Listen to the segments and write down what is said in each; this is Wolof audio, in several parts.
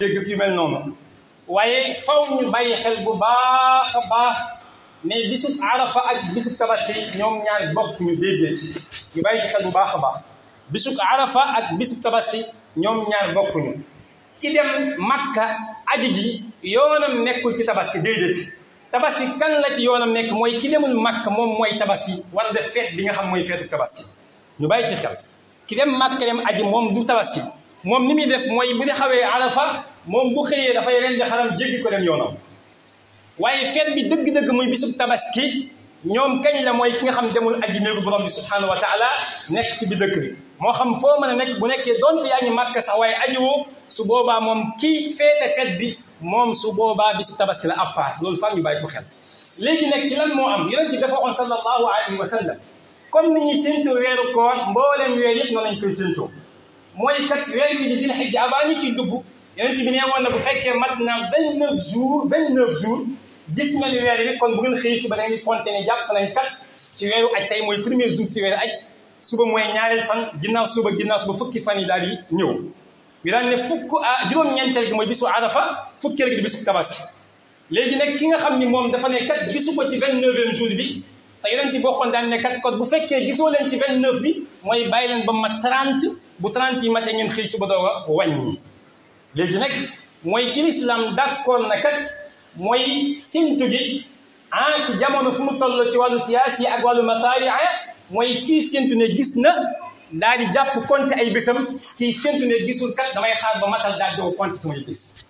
dégg yu mel noonu waaye faw ñu bàyyi xel bu baax a baax ne bisub arafa ak bisub tabaski ñoom ñaar bokk ñu déggee ci ñu bàyyi ci xel bu baax a baax bisub arafa ak bisub tabaski ñoom ñaar bokkuñu ki dem makka aji ji yoonam nekkul ci tabaski déedéet tabaski kan la ci yoonam nekk mooy ki demul makka moom mooy tabaski war def feet bi nga xam mooy feetu tabaski ñu bàyyi ci xel ki dem makka dem aji moom du tabaski moom ni muy def mooy bu di xawee arafa moom bu xëyee dafay ren di xaram jéggi ko dem yoonam waaye feet bi dëgg-dëgg muy bisub tabaski ñoom kañ la mooy ki nga xam demul aji néegu borom bi subhanahu wa taala nekk ci bi dëkk bi moo xam foo mën a nekk bu nekkee donte yaa ngi màkk sax waaye ajiwoo su boobaa moom kii feete feet bi moom su boobaa bisub tabaski la à part loolu fam ñu bàyyi ko xel léegi nag ci lan moo am yonent bi dafa waxoon sallallahu alayhi wa sallam comme ni ñuy séntu weeru koor mbooleem weer yëpp noonu lañ koy séntoo mooy kat weer wi di zil xijja avant ñu ciy dugg yonent bi nee woon na bu fekkee mat na vingt neuf jours vingt neuf jours gis nga ni weer bi kon bu ngeen xëy suba da ngeen compté ne jàpp nañ kat ci weeru aj tey mooy premier jour ci weeru aj suba mooy ñaareel fan ginnaaw suba ginnaaw suba fukki fan yi daal di ñëw ñu daan ne fukk ah juróom-ñeenteel gi mooy bisu arafa fukkeel gi di bisu tabaski léegi nag ki nga xam ni moom dafa ne kat gisu ko ci vingt neuvième jour bi te yonent bi boo xoon daan ne kat kon bu fekkee gisoo leen ci vingt neuf bi mooy bàyyi leen ba ma trente bu trente yi matee ngeen xëy suba doog a wàññi léegi nag mooy ci lislaam d'accord na kat mooy séntu gi ah ci jamono fu mu toll ci wàllu siyaasi ak wàllu mataaria mooy kii séntu ne gis na daal di jàpp compte ay bésam kii séntu ne gisul kat damay xaar ba matal daal di compte samay bés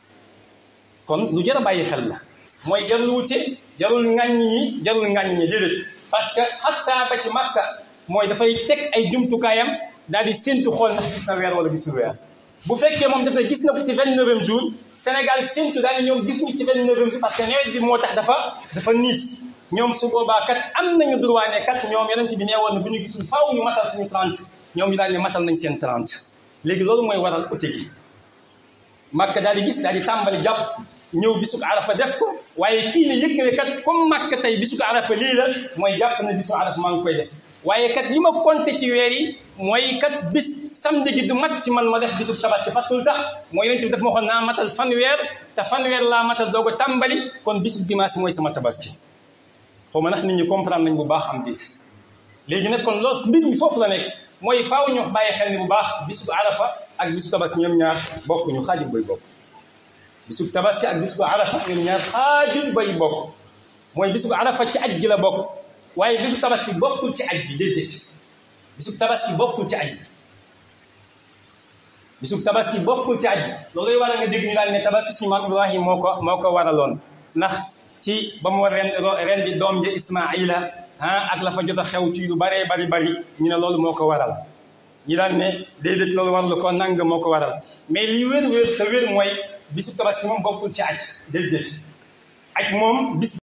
kon lu jar a bàyyi xel la mooy jarul wute jarul ŋàññi ñi jarul ŋàññi ñi déedéet parce que xattaa ba ci màkka mooy dafay teg ay jumtukaayam daal di séntu xool ndax gis na weer wala gisul weer bu fekkee moom daf ne gis na ko ci vingt neuvième jour Sénégal séntu daal ñoom gisuñu ci vingt neuvième jour parce que nawet bi moo tax dafa dafa niis ñoom su boobaa kat am nañu droit ne kat ñoom yonent bi nee woon na bu ñu gisul faaw ñu matal suñu 30 ñoom ñu daal ne matal nañ seen 30 léegi loolu mooy waral ute gi Makka daal di gis daal di tàmbali jàpp ñëw bisu ko arafa def ko waaye kii ne yëg ne kat comme Makka tey bisu ko arafa lii la mooy jàpp na bisu arafa maa ngi koy def waaye kat li ma compté ci weer yi mooy kat bis samedi gi du mat ci man ma def bisu tabaski parce que lu tax mooy yonent bi daf ma waxoon naa matal fanweer te fanweer laa matal doog a tàmbali kon bisu dimanche mooy sama tabaski xaw ma ndax nit ñi comprendre nañ bu baax am diit léegi nag kon loolu mbir mi foofu la nekk mooy faaw ñu bàyyi xel ni bu baax bisu arafa ak bisu tabaski ñoom ñaar bokk ñu xaajul bay bokk bisu tabaski ak bisu arafa ñoom ñaar xaajul bay bokk mooy bisu arafa ci aj gi la bokk waaye bisu tabaski bokkul ci aj bi déedéet bisu tabaski bokkul ci aj bi bisu tabaski bokkul ci aj bi looluy waral nga dégg ñu daal ne tabaski suñu maam Ibrahim moo ko moo ko waraloon ndax ci ba mu war ren ren di doom ji Ismaila ah ak la fa jot a xew ci lu baree bari bari ñu ne loolu moo ko waral ñi daan ne déedéet loolu waral ko nang moo ko waral mais li wér wér te wér mooy bisu tabaski moom bokkul ci aj déedéet aj moom bis